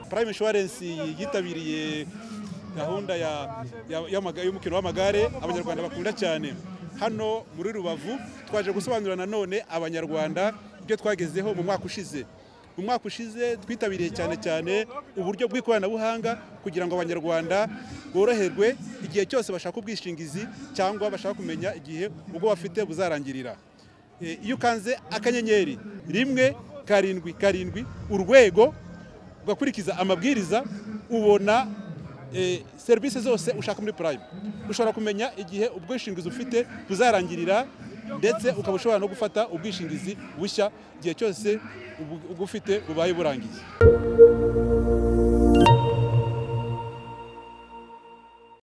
Prime Insurance yitabiriye gahunda y'umukino w'amagare abanyarwanda bakunda cyane hano muri rubavu twaje gusobanurira nanone abanyarwanda ibyo twagezeho mu mwaka ushize mu mwaka ushize twitabiriye cyane cyane uburyo bw'ikoranabuhanga kugira ngo abanyarwanda boroherwe igihe cyose bashaka ubwishingizi cyangwa bashaka kumenya igihe ubwo bafite buzarangirira iyo ukanze akanyenyeri rimwe karindwi karindwi urwego ugakurikiza amabwiriza ubona serivisi zose ushaka muri purayimu ushobora kumenya igihe ubwishingizi ufite buzarangirira ndetse ukaba ushobora no gufata ubwishingizi bushya igihe cyose ubwo ufite bubaye burangiye